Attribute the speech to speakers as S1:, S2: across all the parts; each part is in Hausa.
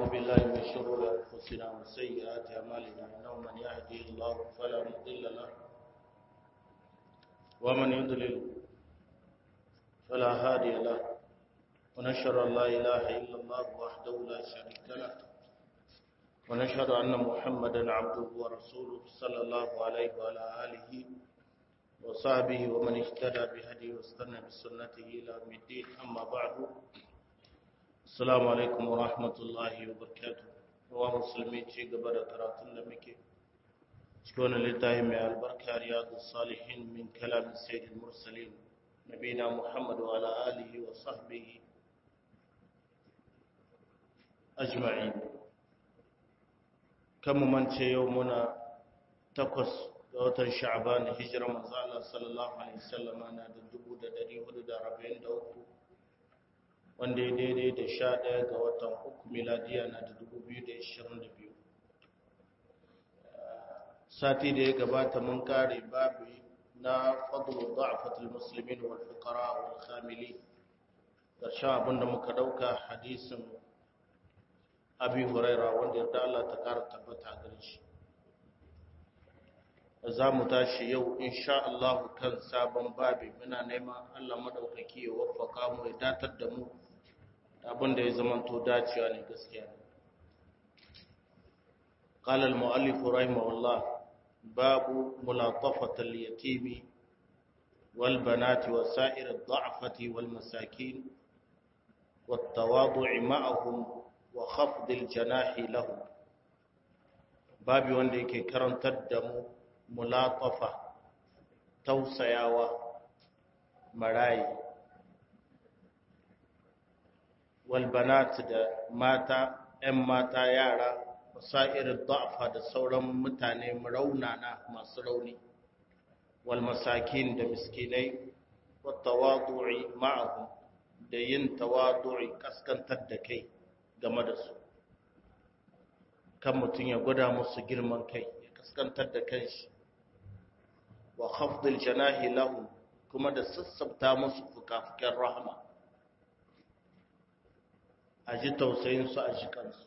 S1: بالله من شرور أنفسنا وسيئات أعمالنا إنه من يهدي الله فلا مضل له ومن يضلل فلا هادي له ونشهد أن لا إله إلا الله وحده لا شريك له ونشهد أن محمدا عبده ورسوله صلى الله عليه وعلى آله وصحبه ومن اهتدى بهديه واستنى بسنته إلى يوم الدين أما بعد السلام عليكم ورحمة الله وبركاته wa musulmi ci gaba da karatun da muke cikin wani littafi mai albarka riyadu salihin min kalamin sayyidul mursalin nabina muhammad wa ala alihi wa sahbihi ajma'in kan mu mance yau muna takwas ga watan sha'ban hijira manzo Allah sallallahu alaihi wasallam na da 1443 wanda ya daidai da sha ɗaya ga watan uku miladiya na da dubu biyu da ishirin da biyu sati da ya gabata mun kare babu na fadlu da'afatul muslimin wal fuqara wal khamili karshen abin da muka dauka hadisin abi huraira wanda yarda Allah ta kara tabbata gare shi za mu tashi yau insha Allah kan sabon babi muna neman Allah madaukaki ya waffaka mu ya datar da mu abin da ya zamanto dacewa ne gaskiya قال المؤلف رحمه الله باب ملاطفة اليتيم والبنات وسائر الضعفة والمساكين والتواضع معهم وخفض الجناح لهم باب wanda yake karantar da mu mulatafa tausayawa marayi walbanat da mata ‘yan mata yara wasa'irin da'afa da sauran mutane raunana masu rauni walmasakin da miskinai watawadu'i ma'ahu da yin tawadu'i kaskantar da kai game da su kan mutum ya gwada musu girman kai ya kaskantar da kanshi wa khafdil janahi lahum kuma da sassabta musu fukafuken rahama a ji tausayinsu a ji kansu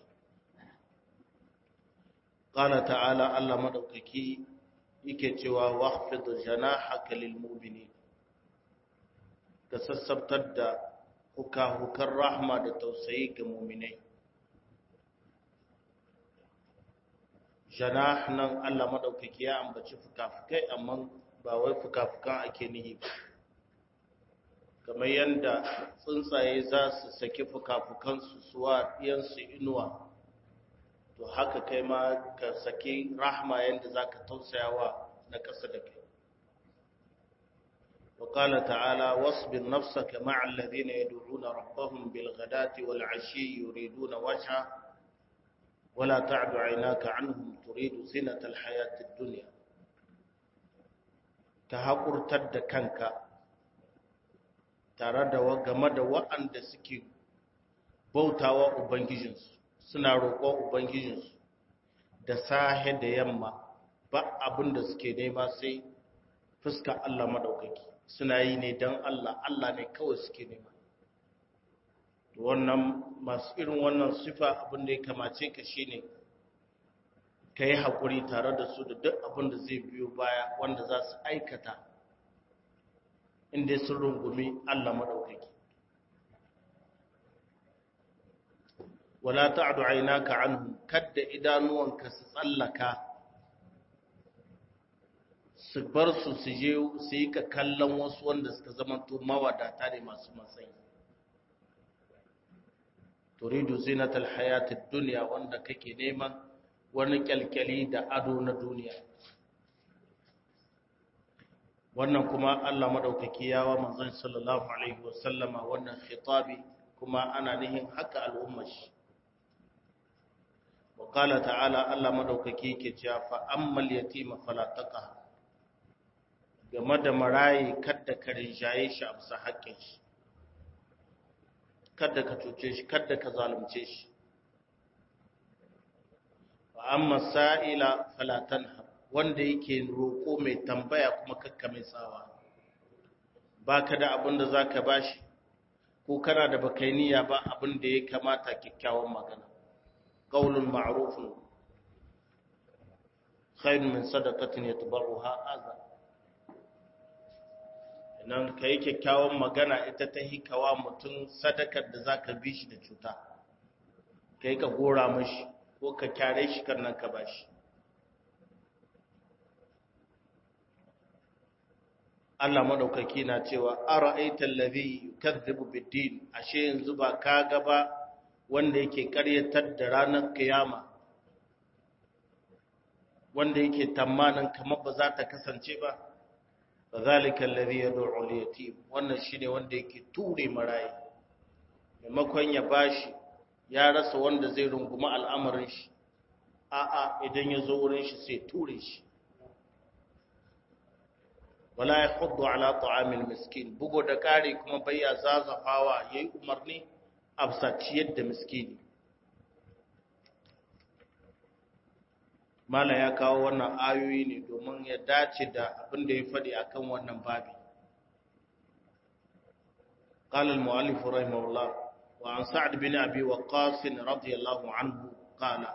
S1: ƙala ta'ala Allah maɗaukaki yake cewa wahfid janahaka lil mu'minin ka sassabtar da huka-hukan rahma da tausayi ga mu'minai janah nan Allah maɗaukaki ya ambaci fuka-fukai amma ba wai fuka-fukan ake nihi ba kamar yadda tsuntsaye za su saki fuka-fukansu suwa ɗiyansu inuwa to haka kai ma ka saki rahma yadda za ka tausayawa na ƙasa da kai وقال تعالى واصبر نفسك مع الذين يدعون ربهم بالغداة والعشي يريدون وجهه ولا تعد عيناك عنهم تريد زينة الحياة الدنيا كهقر تد كنك tare da game da waɗanda suke bautawa Ubangijinsu, suna roƙon Ubangijinsu da sahe da yamma ba abin da suke nema sai fuska Allah maɗaukaki, suna yi ne don Allah, Allah ne kawai suke nema. Wannan masu irin wannan sifa abin da ya kamace ka shi ne, ka yi haƙuri tare da su da duk abin da zai biyo baya wanda za su aikata. inda sun rungumi Allah maɗaukaki. Wala ta'adu ainaka anhu kadda idanuwanka su tsallaka su bar su su je su yi ka kallon wasu wanda suka zamanto mawadata ne masu matsayi. Turidu zinatal hayatid duniya wanda kake neman wani kyalkyali da ado na duniya. wannan kuma Allah madaukaki yawa manzon sallallahu alaihi wasallama wannan khitabi kuma ana nihin haka al'ummar shi wa qala ta'ala Allah madaukaki yake cewa fa ammal yatima fala taqa game da marayi kada ka rinjaye shi a bisa haƙƙin shi kada ka cuce shi kada ka zalunce shi wa amma sa'ila fala tanha wanda yake roƙo mai tambaya kuma kakka mai tsawa ba ka da abin da za ka ba shi ko kana da baka niyya ba abin da ya kamata kyakkyawan magana qaulun ma'rufun khairun min sadaqatin yatba'uha adha nan kai kyakkyawan magana ita ta hikawa mutum sadakar da zaka bi shi da cuta kai ka gora mashi ko ka kyare shi kan nan ka bashi Allah madaukaki na cewa ara'aita allazi yukazzibu bid-din ashe yanzu ba ka ga ba wanda yake karyatar da ranar kiyama wanda yake tamanin kamar ba za ta kasance ba zalika allazi yad'u al-yatim wannan shine wanda yake ture marayi maimakon ya bashi ya rasa wanda zai runguma al'amarin shi a'a idan ya zo wurin shi sai ture shi wala ya hudu ala ta'amil miskin bugo da kare kuma bayya zazafawa yayi umarni a ciyar da miskini mala ya kawo wannan ayoyi ne domin ya dace da abin da ya faɗi akan wannan babi قال المؤلف رحمه الله وعن سعد بن أبي وقاص رضي الله عنه قال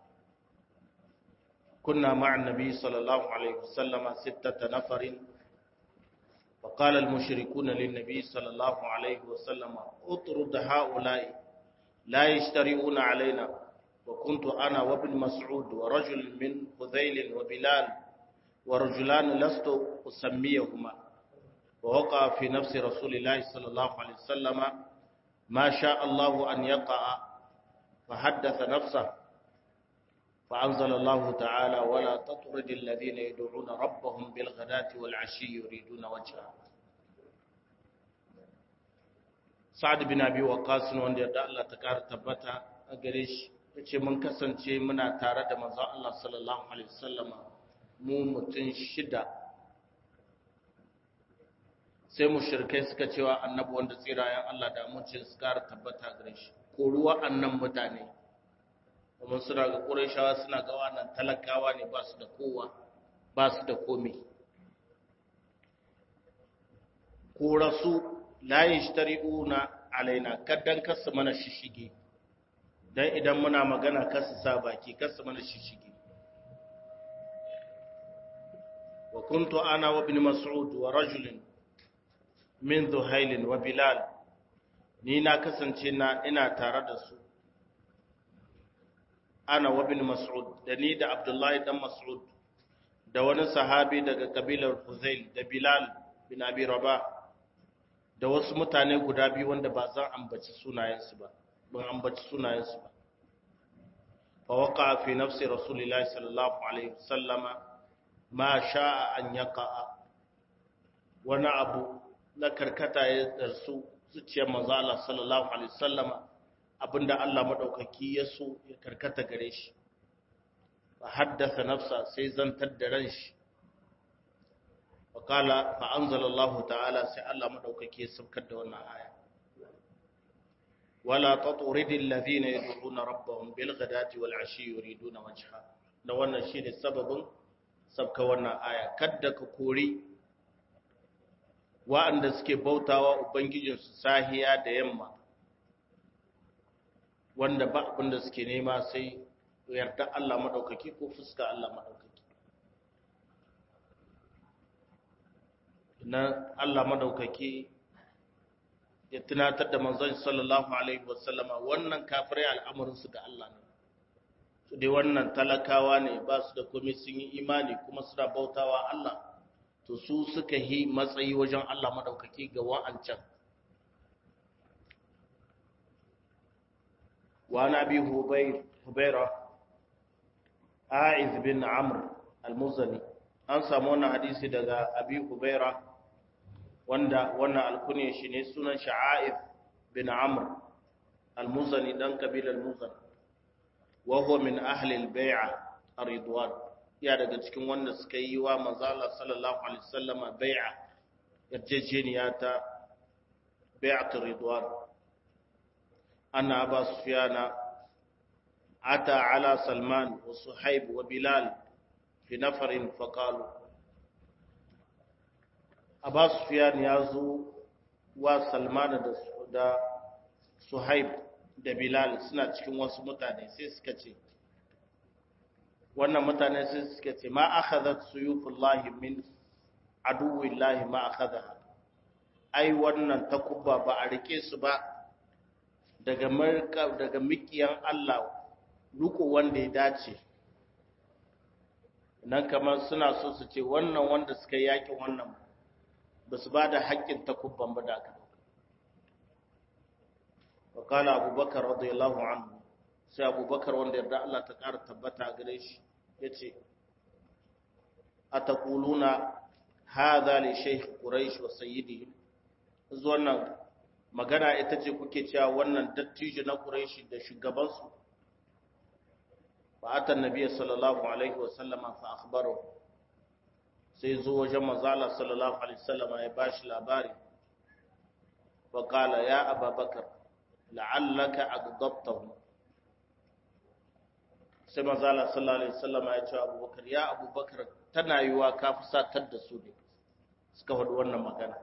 S1: كنا مع النبي صلى الله عليه وسلم ستة نفر فقال المشركون للنبي صلى الله عليه وسلم اطرد هؤلاء لا يشترئون علينا وكنت أنا وابن مسعود ورجل من خذيل وبلال ورجلان لست أسميهما ووقع في نفس رسول الله صلى الله عليه وسلم ما شاء الله أن يقع فحدث نفسه فأنزل الله تعالى ولا تطرد الذين يدعون ربهم بالغداة والعشي يريدون وجهه سعد بن أبي وقاص wanda yadda Allah ta kara tabbata a gare shi yace mun kasance muna tare da manzon Allah sallallahu alaihi wasallama mu mutun shida sai mushrikai suka cewa annabi wanda tsirayen Allah da amincin su kara tabbata gare shi ko ruwa annan mutane kuma suna ga ƙurashawa suna ga wannan talakawa ne ba su da kowa ba su da komi ko rasu la yashtari'una alaina kaddan kasu mana shishige dan idan muna magana kasu sa baki kasu mana shishige wa kuntu ana wa ibn mas'ud wa rajulin min dhuhail wa bilal ni na kasance na ina tare da su ana wa bin Mas'ud da ni da Abdullahi dan Mas'ud da wani sahabi daga kabilar Huzail da Bilal bin Abi Rabah da wasu mutane guda biyu wanda ba zan ambaci sunayensu ba ban ambaci sunayensu ba fa waqa fi nafsi rasulillahi sallallahu alaihi wasallama ma sha'a an yaqa wani abu na karkata ya darsu zuciyar manzo Allah sallallahu alaihi wasallama abinda Allah maɗaukaki ya so ya karkata gare shi fa haddasa nafsa sai zantar da ran shi fa kala fa anzalallahu ta'ala sai Allah maɗaukaki ya saukar da wannan aya wala taturidil ladina yad'una rabbahum bil ghadati wal ashi yuriduna wajha da wannan shine sababin sabka wannan aya kadda ka kori wa'anda suke bautawa ubangijinsu sahiya da yamma wanda ba abin da suke nema sai yarda Allah maɗaukaki ko fuska Allah maɗaukaki. Na Allah maɗaukaki ya tunatar da manzon sallallahu Alaihi wasallama wannan kafirai al'amuransu ga Allah ne. Su dai wannan talakawa ne ba su da komai sun yi imani kuma suna bautawa Allah, to su suka yi matsayi wajen Allah maɗaukaki ga wa'ancan. وعن أبي هبيرة عائذ بن عمرو المزني an samu wannan hadisi daga abi hubaira wanda wannan alkunya shi ne sunan sha'aib bin amr al-muzani dan kabilar muzan wa huwa min ahli al-bai'a ar-ridwan ya daga cikin wanda suka yi wa manzo Allah sallallahu alaihi wasallam bai'a yarjejeniya ta bai'at ar-ridwan أن أبا سفيان أتى على سلمان وصحيب وبلال في نفر فقالوا أبا سفيان يازو وسلمان دا صحيب da bilal suna cikin wasu mutane sai suka ce wannan mutane sai suka ce ma akhadhat suyufullahi min aduwillahi ma akhadha ai wannan takubba ba a rike su ba daga marka daga mikiyan Allah ruko wanda ya dace nan kamar suna so su ce wannan wanda suka yaki wannan ba su ba da haƙƙin takubban ba da aka dauka wa kala abubakar radiyallahu anhu sai abubakar wanda yarda Allah ta ƙara tabbata gare shi yace ataquluna hadha li shaykh quraish wa sayyidihim wannan magana ita ce kuke cewa wannan dattijo na quraishi da shugabansu fa ata annabi sallallahu alaihi wa sallama fa akhbaro sai zo wajen manzo Allah sallallahu alaihi wasallam ya bashi labari fa qala ya ababakar la'allaka aghdabtahu sai manzo Allah sallallahu alaihi wasallam ya ce abubakar ya abubakar tana yiwa ka fusatar da su ne suka faɗi wannan magana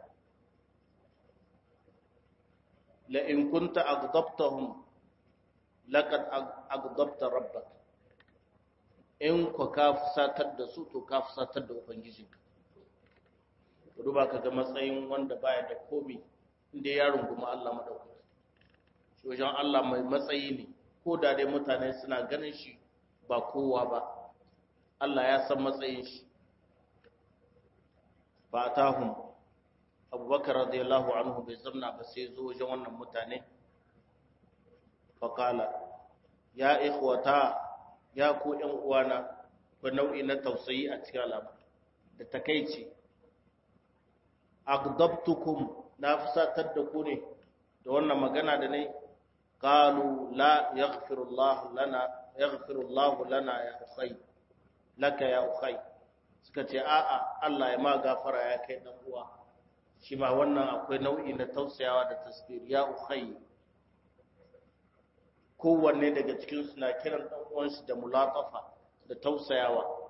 S1: la in kunta aghdabtahum laqad aghdabta rabbak in ku ka fusatar da su to ka fusatar da ubangijinka duba ka ga matsayin wanda baya da komi inda ya runguma Allah madaukaki shi wajen Allah mai matsayi ne ko da dai mutane suna ganin shi ba kowa ba Allah ya san matsayin shi ba tahum abubakar radiyallahu anhu bai zamna ba sai zo wajen wannan mutane faƙala ya ikhwata ya ku ‘yan uwana ko nau'i na tausayi a cikin al'amar da takaici agdabtukum na fusatar da ku ne da wannan magana da ne qalu la yaghfirullahu lana yaghfirullahu lana ya ukhay laka ya ukhay suka ce a'a Allah ya ma gafara ya kai dan uwa shi ma wannan akwai nau'i na tausayawa da tasbir ya ukhay kowanne daga cikin su na kiran dan uwansu da mulatafa da tausayawa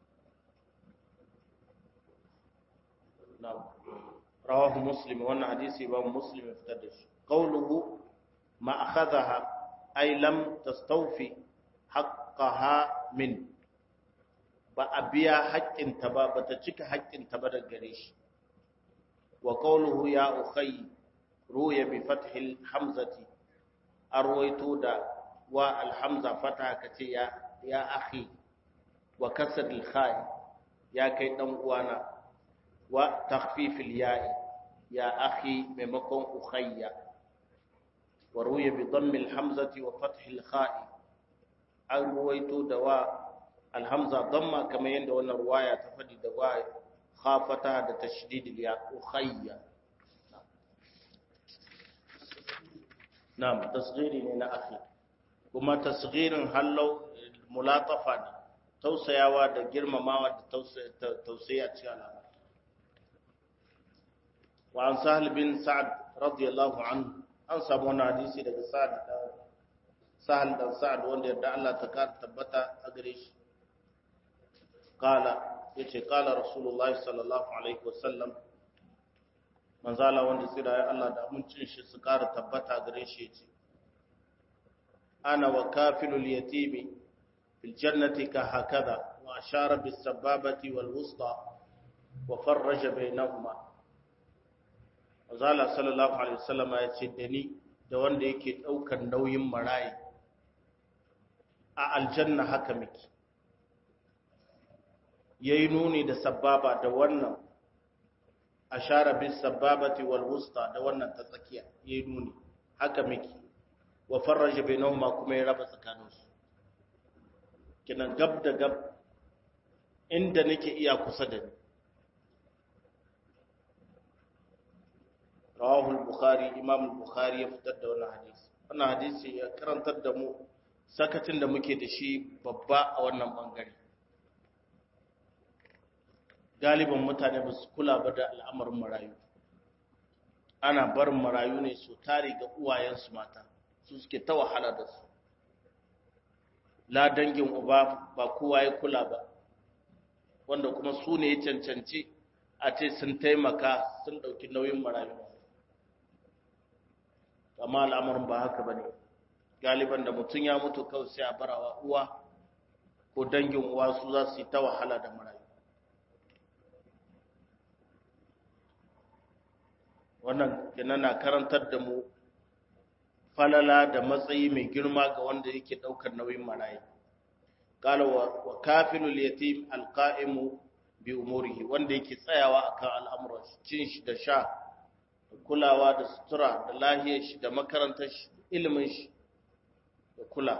S1: na'am rawahu muslim wannan hadisi ba muslim ya fitar da shi qawluhu ma akhadha ay lam tastawfi haqqaha min ba a biya haƙƙinta ba ba ta cika haƙƙinta ba daga gare shi wa qawluhu ya ukhay ruya bi fathil hamzati arwayto da wa alhamza fata kace ya ya akhi wa kasr al khai ya kai dan uwana wa takhfif al ya'i ya akhi maimakon ukhayya wa ruya bi dhamm al hamzati wa fath al khai arwayto da wa alhamza damma kamar yadda wannan ruwaya ta faɗi da wa khafata da tashdid ya ukhayya na'am tasghiri ne na akhi kuma tasghirin hallau mulatafa ne tausayawa da girmamawa da tausayi a cikin al'amari wa an sahal bin sa'ad radiyallahu anhu an samu wani hadisi daga sa'ad da sahal dan sa'ad wanda yarda Allah ta kara tabbata a gare shi qala yace qala rasulullah sallallahu alaihi wasallam manzala wanda tsira ya Allah da amincin shi su kara tabbata gare shi yace ana wa kafilul yatimi fil jannati ka hakada wa ashara bis sababati wal wusta wa farraja bainahuma manzala sallallahu alaihi wasallam yace da ni da wanda yake daukar nauyin marayi a aljanna haka miki ya yi nuni da sababa da wannan a share bin sababati wal wusta da wannan ta tsakiya ya yi nuni haka miki wa farraja bainahuma kuma ya raba tsakaninsu kinan gab da gab inda nake iya kusa da ni rawahu al-bukhari imam al-bukhari ya fitar da wannan hadisi wannan hadisi ya karantar da mu sakacin da muke da shi babba a wannan bangare galiban mutane ba su kula ba da al'amarin marayu ana barin marayu ne su tare ga uwayensu mata su suke ta wahala da su la dangin uba ba kowa ya kula ba wanda kuma su ne ya cancanci a ce sun taimaka sun ɗauki nauyin marayu amma al'amarin ba haka ba ne galiban da mutum ya mutu kawai sai a barawa uwa ko dangin uwa su za su yi ta wahala da marayu wannan kenan na karantar da mu falala da matsayi mai girma ga wanda yake daukar nauyin marayu qala wa kafilul yatim alqa'imu bi umurihi wanda yake tsayawa akan al'amuran cin shi da sha da kulawa da sutura da lahiyar shi da makarantar shi ilimin shi da kula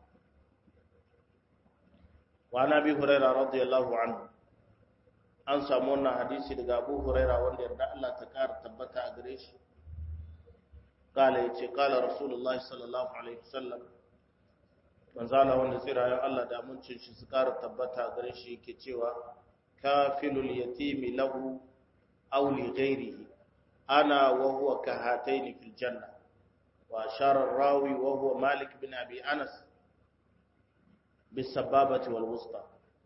S1: wa nabi hurairah radiyallahu anhu an samu wannan hadisi daga Abu Huraira wanda yarda Allah ta kara tabbata a gare shi kala yace kala Rasulullahi sallallahu alaihi wasallam manzala wanda tsirayen Allah da amincin shi su kara tabbata a gare shi yake cewa kafilul yatimi lahu aw li ghairihi ana wa huwa kahataini fil janna wa ashara ar-rawi wa huwa Malik bin Abi Anas bis sababati wal wusta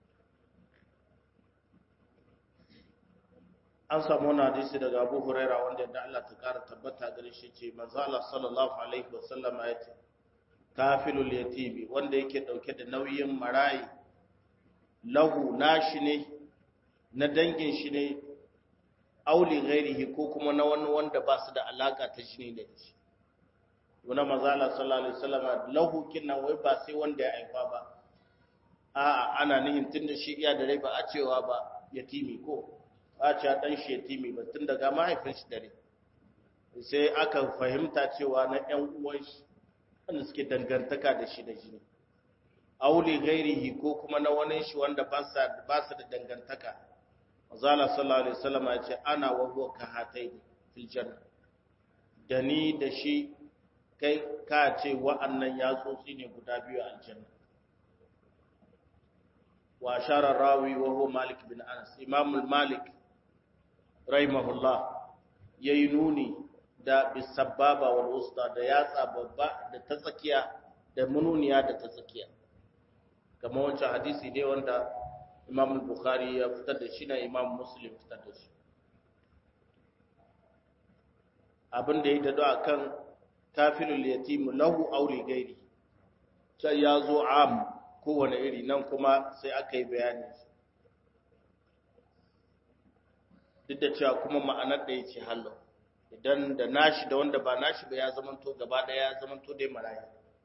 S1: an samu wani hadisi daga abu huraira wanda yadda Allah ta kara tabbata gare shi ce manzo Allah sallallahu alaihi wasallam ya ce kafilul yatimi wanda yake dauke da nauyin marayi lahu nashi ne na dangin shi ne auli ghairihi ko kuma na wani wanda ba su da alaka ta shi ne da shi wannan manzo Allah sallallahu alaihi wasallam lahu kinna wai ba sai wanda ya aifa ba a'a ana nihin tunda shi iya da rai ba a cewa ba yatimi ko a ce ɗan shetimi ba tun daga mahaifin shi dare sai aka fahimta cewa na ‘yan uwan shi wanda suke dangantaka da shi da jini auli gairihi ko kuma na wani shi wanda ba su da dangantaka zala sallallahu alaihi wasallam ya ce ana wa huwa ka hatai fil janna da ni da shi kai ka ce wa'annan yatsotsi ne guda biyu a aljanna wa ashara rawi wa huwa malik bin anas imam malik rahimahullah ya yi nuni da bisababa wal usta da yatsa babba da ta tsakiya da mununiya da ta tsakiya kamar wancan hadisi ne wanda imam bukhari ya fitar da shi na imam muslim fitar da shi abin da ya dado a kan kafilul yatimu lahu auli gairi sai ya zo am kowane iri nan kuma sai aka yi bayani duk da cewa kuma ma'anar da ya ce hallo idan da nashi da wanda ba nashi ba ya zamanto gaba daya ya zamanto dai maraya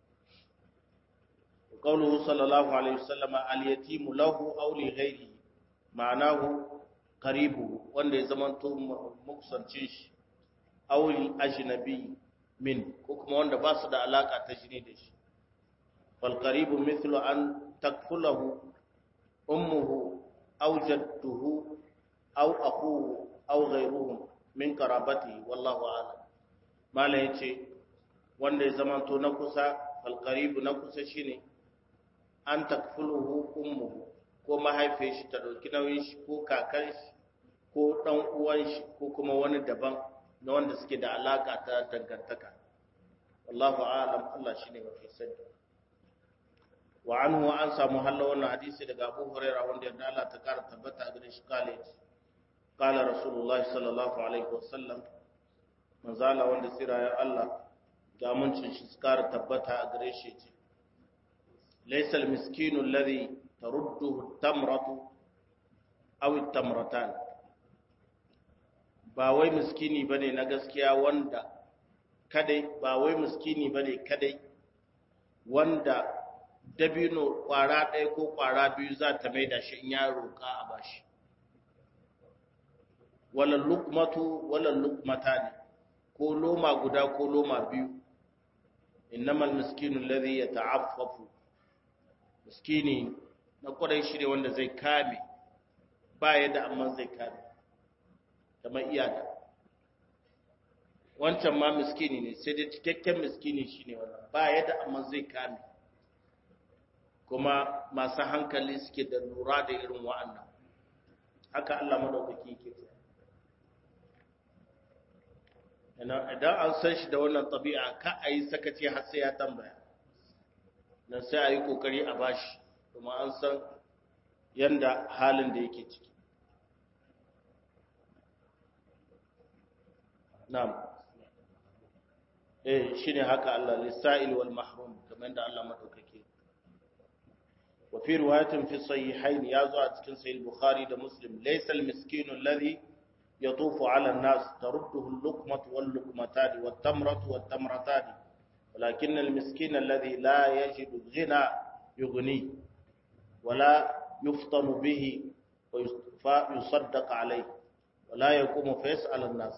S1: qawluhu sallallahu alaihi wasallam al-yatimu lahu aw li ghayrihi ma'anahu qaribu wanda ya zamanto muksancin shi aw li ajnabi min ko kuma wanda ba su da alaka ta jini da shi fal qaribu mithlu an takfulahu ummuhu aw jadduhu aw akuhu aw ghayruhum min qarabati wallahu a'lam mala yace wanda ya zamanto na kusa fal qaribu na kusa shine an takfuluhu ummuhu ko mahaifiyar shi ta dauki nauyin shi ko kakan shi ko dan uwan shi ko kuma wani daban na wanda suke da alaka ta dangantaka wallahu a'lam Allah shine mafi sani wa anhu an samu hallo wannan hadisi daga Abu Hurairah wanda yadda Allah ta kara tabbata a gare shi kale قال رسول الله صلى الله عليه وسلم manzala wanda siraya Allah ga muncin shi skara tabbata a gare shi ce laysal miskinu alladhi tarudduhu tamratu aw tamratan ba wai miskini bane na gaskiya wanda kadai ba wai miskini bane kadai wanda dabino kwara ɗaya ko kwara biyu za ta maida shi in ya roƙa a bashi wala lukmatu wala lukmatani ko loma guda ko loma biyu innamal miskinu alladhi yata'affafu miskini na kwarai shi ne wanda zai kame ba yadda amma zai kame kamar iyaka wancan ma miskini ne sai dai cikakken miskini shine wannan ba yadda amma zai kame kuma masu hankali suke da lura da irin wa'annan haka Allah madaukaki yake idan an san shi da wannan tabi'a ka a yi sakaci har sai ya tambaya nan sai a yi kokari a bashi kuma an san yanda halin da yake ciki na'am eh shine haka Allah lisa'il wal mahrum kamar da Allah madaukake wa fi riwayatin fi sahihain ya zo a cikin sahih bukhari da muslim laysa al miskinu alladhi yatufu ala an-nas tarudduhu al-luqmatu wal luqmatani wat tamratu wat tamratani walakin al miskina alladhi la yajidu ghina yughni wala yuftanu bihi wa yusaddaq alayhi wala yaqumu fa yas'al an-nas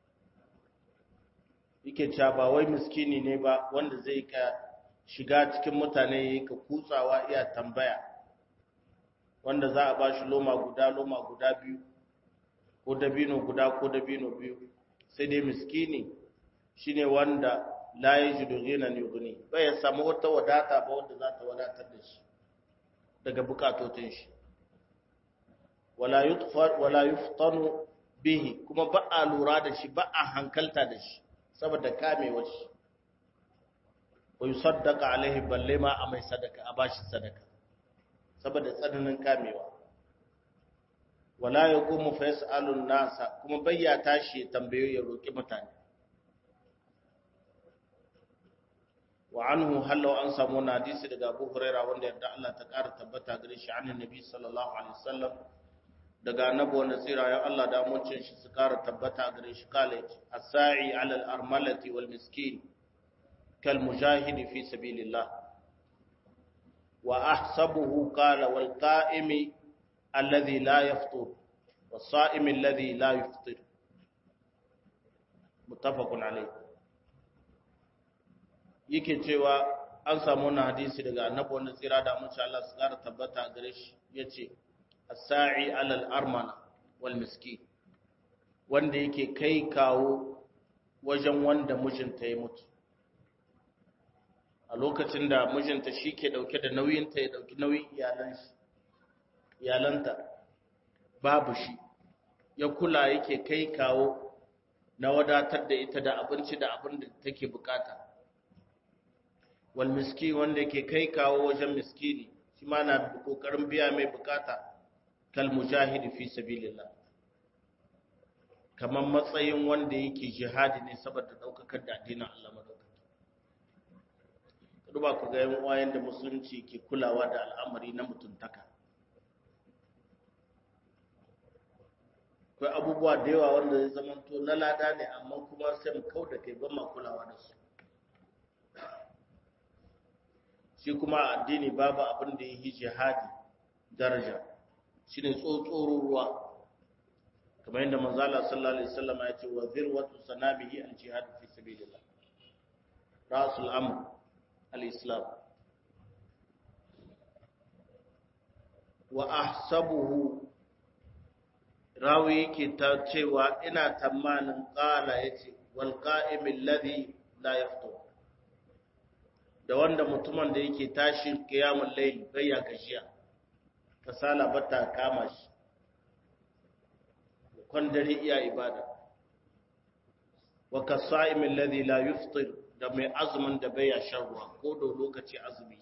S1: yake cewa ba wai miskini ne ba wanda zai ka shiga cikin mutane ka kutsawa iya tambaya wanda za a ba shi loma guda loma guda biyu ko dabino guda ko dabino biyu sai dai miskini shine wanda la yajidu ghinan yughni bai ya samu wata wadata ba wanda za ta wadatar da shi daga bukatotin shi wala yutfar wala yuftanu bihi kuma ba a lura da shi ba a hankalta da shi saboda kamewar shi wa yusaddaqa alaihi balle ma a mai sadaka a bashi sadaka saboda tsananin kamewa wala yaqumu fa yasalu nasa kuma bayya tashi ya tambayo ya roki mutane wa anhu hallu an samu na hadisi daga Abu Hurairah wanda yadda Allah ta ƙara tabbata gare shi annabi Nabi sallallahu alaihi wasallam daga annabi wanda tsira ya Allah da mucin shi su ƙara tabbata gare shi kale as-sa'i 'ala al-armalati wal miskin kal mujahid fi sabilillah wa ahsabuhu qala wal qa'imi alladhi la yaftur was sa'imi alladhi la yuftir muttafaqun alayh yake cewa an samu wannan hadisi daga annabi wanda tsira da mucin Allah su ƙara tabbata gare shi yace as-sa'i 'ala al-armana wal miskin wanda yake kai kawo wajen wanda mijinta ya mutu a lokacin da mijinta shi ke dauke da nauyinta ya dauki nauyin iyalan shi iyalanta babu shi ya kula yake kai kawo na wadatar da ita da abinci da abin da take bukata wal miski wanda yake kai kawo wajen miskini shi ma na kokarin biya mai bukata kal mujahidi fi sabilillah kamar matsayin wanda yake jihadi ne saboda daukakar da addinin Allah madaukaki duba ku ga yan wayan da musulunci ke kulawa da al'amari na mutuntaka akwai abubuwa da yawa wanda zai zamanto na lada ne amma kuma sai mu kau da kai ban ma kulawa da su shi kuma addini babu abin da ya yi jihadi daraja shi ne tsotsoro ruwa kamar yadda manzala sallallahu alaihi wasallam ya ce wa zirwatu sanabihi al-jihad fi sabilillah rasul amr al-islam wa ahsabuhu rawi yake ta cewa ina tamanin qala yace wal qa'im alladhi la yaftur da wanda mutumin da yake tashin qiyamul layl bai ya gashiya kasala bata kama shi kwan dare iya ibada wa kasa'im alladhi la yuftir da mai azumin da bai ya shan ruwa ko da lokaci azumi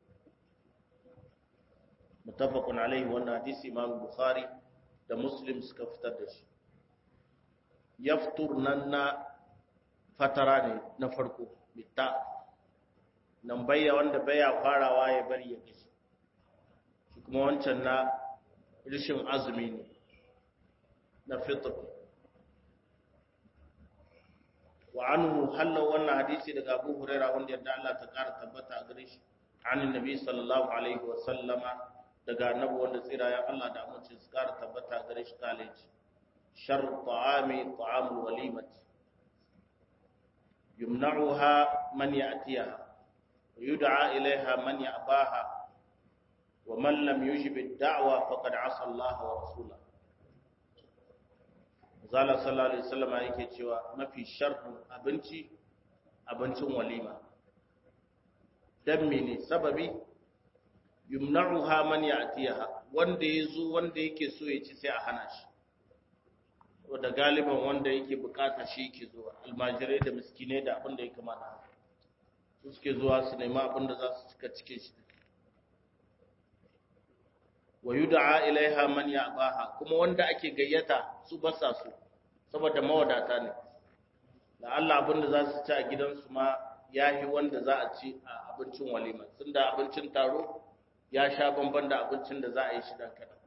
S1: mutafaqun alaihi wannan hadisi imam bukhari da muslim suka fitar da shi yaftur nan na fatara ne na farko bitta nan bayya wanda baya farawa ya bari ya gashi shi kuma wancan na rishin azumi ne na fitr wa anhu hallo wannan hadisi daga Abu Huraira wanda yadda Allah ta kara tabbata a gare shi an annabi sallallahu alaihi wa sallama daga annabi wanda tsira ya Allah da amince su kara tabbata a gare shi kale ce shar ta'ami ta'amul walimati yumna'uha man ya'tiha wa yud'a ilaiha man ya'baha wa man lam yujib ad-da'wa faqad 'asa Allah wa rasulahu zala sallallahu alaihi wasallam yake cewa mafi sharrin abinci abincin walima dan mene sababi yumna'uha man ya'tiha wanda yazo wanda yake so ya ci sai a hana shi da galiban wanda yake bukata shi yake zuwa almajirai da miskinai da abin da ya kamata su suke zuwa su nema abin da za su cika cike shi wa yud'a ilaiha man ya'baha kuma wanda ake gayyata su basa su saboda mawadata ne da Allah abinda za su ci a gidansu ma ya yi wanda za a ci a abincin walima tun da abincin taro ya sha bamban da abincin da za a yi shi dan kaɗan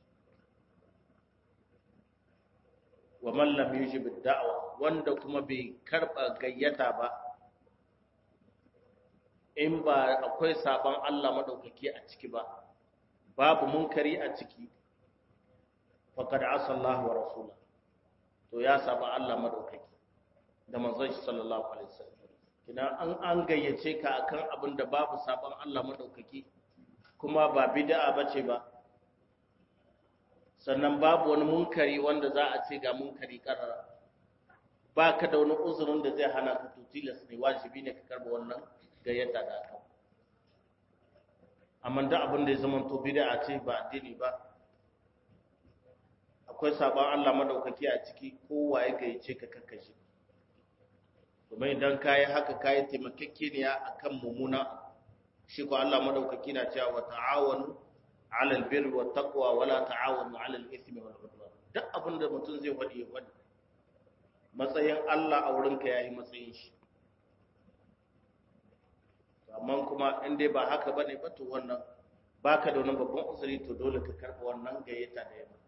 S1: wa mallam yujib da'wa wanda kuma bai karba gayyata ba in ba akwai sabon Allah madaukaki a ciki ba babu munkari a ciki faqad asa Allah wa rasula to ya saba Allah madaukaki da manzon shi sallallahu alaihi wasallam kina an an gayyace ka akan abin da babu sabon Allah madaukaki kuma ba bid'a bace ba sannan babu wani munkari wanda za a ce ga munkari karara ba ka da wani uzurin da zai hana ka tutilas ne wajibi ne ka karba wannan gayyata da aka amma da abin da ya zama to bid'a ce ba addini ba akwai sabon Allah madaukaki a ciki kowa ya gayyace ka kakkashi kuma idan kayi haka kayi taimakekeniya akan mumuna shi ko Allah madaukaki na cewa wa ta'awanu alal birri wa taqwa wala ta'awanu alal ithmi wal udwan duk abin da mutum zai wadi ya wadi matsayin Allah a wurin ka yayi matsayin shi amma kuma in dai ba haka bane ba to wannan baka da wani babban usuri to dole ka karba wannan gayyata da yamma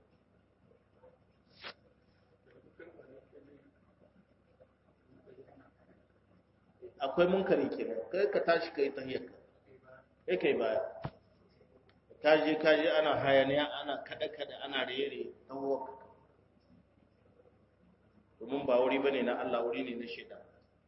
S1: akwai munkari kenan kai ka tashi kai tahiyyarka kai kai baya kaje kaje ana hayaniya ana kada kada ana rere tawaka domin ba wuri bane na Allah wuri ne na shaitan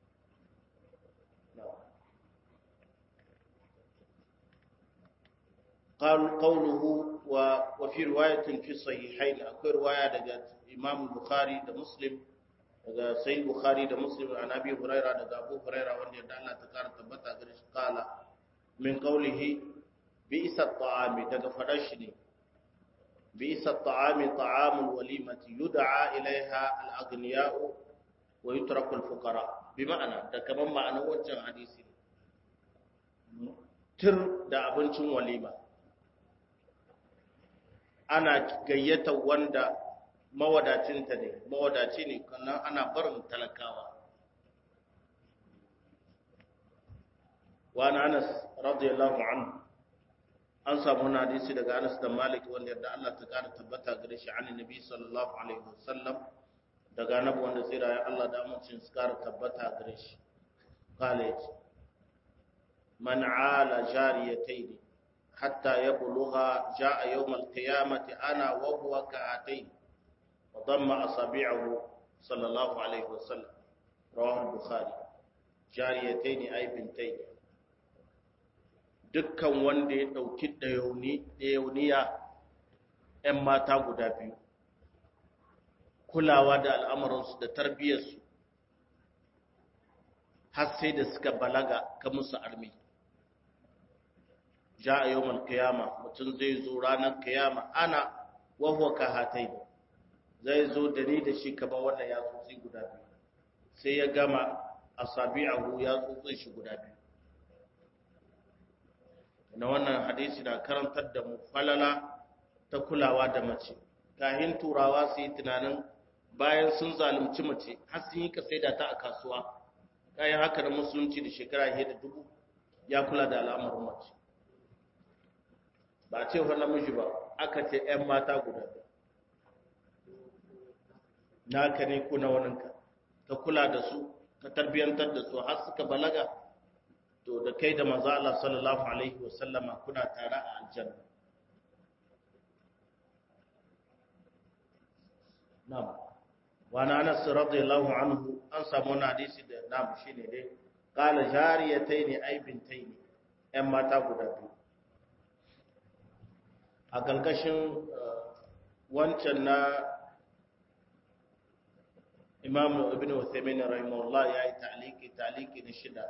S1: قال قوله وفي رواية في الصحيحين أكو رواية دقى إمام البخاري ده مسلم دقى سيد البخاري ده مسلم عن أبي هريرة دقى أبو هريرة وأن يدعى الله تكار تبتا قال من قوله بئس الطعام دقى فرشني بئس الطعام طعام الوليمة يدعى إليها الأغنياء ويترك الفقراء بمعنى دقى من معنى وجه حديثي تر da abincin walima ana gayyata wanda mawadacinta ne mawadaci ne kannan ana barin talakawa wani anas radiyallahu anhu an samu wani hadisi daga anas da malik wanda yadda Allah ta kara tabbata gare shi an nabi sallallahu alaihi wasallam daga annabi wanda tsira ya Allah da amincin su kara tabbata gare shi kale yace man ala jariyatayn حتى يبلغ جاء يوم القيامة أنا وهو كهاتين وضم أصابعه صلى الله عليه وسلم رواه البخاري جاريتين أي بنتين dukkan wanda ya ɗauki ɗayauniya ‘yan mata guda biyu kulawa da al'amuransu da tarbiyyarsu har sai da suka balaga ka musu armi ja a yawon kiyama mutum zai zo ranar kiyama ana wahuwa ka hatai zai zo da ni da shi kama wannan ya tsotsi guda biyu sai ya gama a sabi ahu ya tsotsi shi guda biyu na wannan hadisi na karantar da mu falala ta kulawa da mace kahin turawa su yi tunanin bayan sun zalunci mace har sun yi ka saida ta a kasuwa kayan haka da musulunci da shekara da dubu ya kula da al'amarin mace ba ce wa namiji ba aka ce ‘yan mata guda naka ne kuna waninka ka kula da su ka tarbiyyantar da su har suka balaga to da kai da maza Allah sallallahu Alaihi wasallama kuna tare a aljanna na'am wani anas radiyallahu anhu an samu wani hadisi da na'am shine dai qala jariyatayn ay bintayn ‘yan mata guda biyu a ƙarƙashin wancan na imam ibn Uthaymin rahimahullah ya yi ta'aliki ta'aliki na shida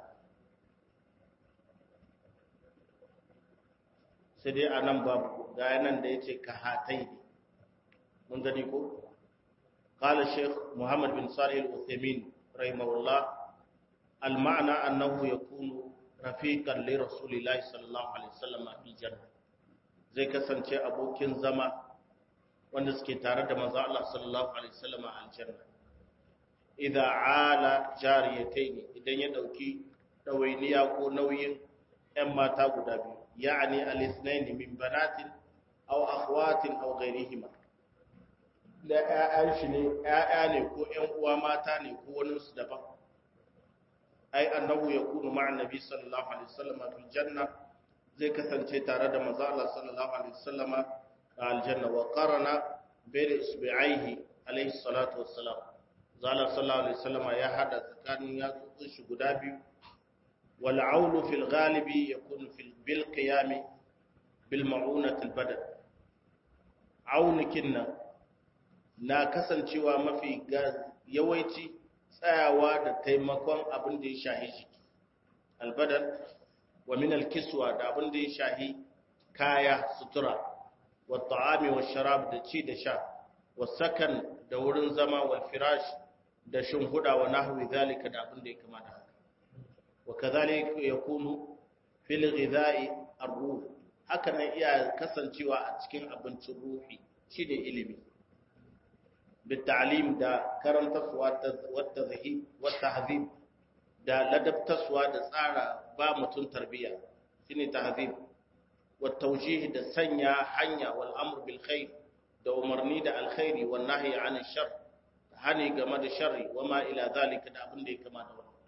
S1: sai dai a nan babu ga yanan da ya ce ka hatai ne mun gani ko قال الشيخ محمد بن صالح العثيمين رحمه الله المعنى أنه يكون رفيقا لرسول الله صلى الله عليه وسلم في الجنة zai kasance abokin zama wanda suke tare da manzo Allah sallallahu alaihi wasallam a aljanna idza ala jariyatayn idan ya dauki dawainiya ko nauyin ƴan mata guda biyu ya'ni al-ithnayn min banatin aw akhwatin aw ghayrihima da ƴaƴan shi ne ƴaƴa ne ko ƴan uwa mata ne ko wani su daban ai annahu yakunu ma'a nabi sallallahu alaihi wasallam fil janna zai kasance tare da manzo Allah sallallahu alaihi wasallama a aljanna wa qarana bayna isbi'aihi alaihi salatu wassalam zalla sallallahu alaihi wasallama ya hada tsakanin yatsun shi guda biyu wal aulu fil ghalibi yakunu fil bil qiyam bil ma'unati al badan aunikin nan na kasancewa mafi yawanci tsayawa da taimakon abin da ya shahi jiki albadan wa min alkiswa da abin da ya shahi kaya sutura wa ta'ami wa sharab da ci da sha wa sakan da wurin zama wa firash da shimhuda wa nahwi zalika da abin da ya kamata haka wa kadhalika yakunu fil ghidha'i ar-ruh haka nan iya kasancewa a cikin abincin ruhi shine ilimi بالتعليم دا كرنتس والتذهيب والتهذيب دا لدبتسوا دا tsara ba mutun tarbiya shine tahzib والتوجيه da sanya hanya wal amr bil khair da umarni da alkhairi wan nahyi anil shar hani game da sharri wama ila zalika da abin da ya kama da wannan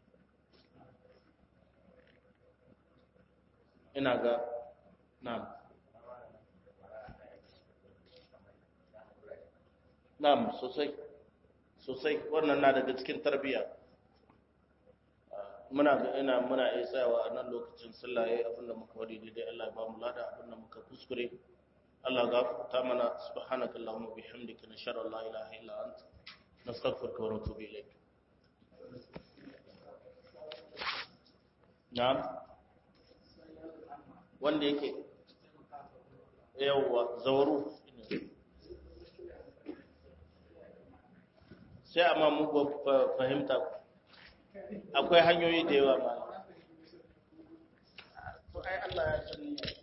S1: ina ga na'am Na'am sosai sosai wannan na daga cikin tarbiyya muna ga ina muna iya tsayawa a nan lokacin sallah yayin abin da muka wadi daidai Allah ya ba mu lada abin da muka kuskure Allah gafarta mana subhanaka allahumma bihamdika nashhadu an la ilaha illa anta nastaghfiruka wa natubu ilayk na'am wanda yake yawwa zawaru sai amma mugu fahimta akwai hanyoyi da yawa ma ai Allah ya sani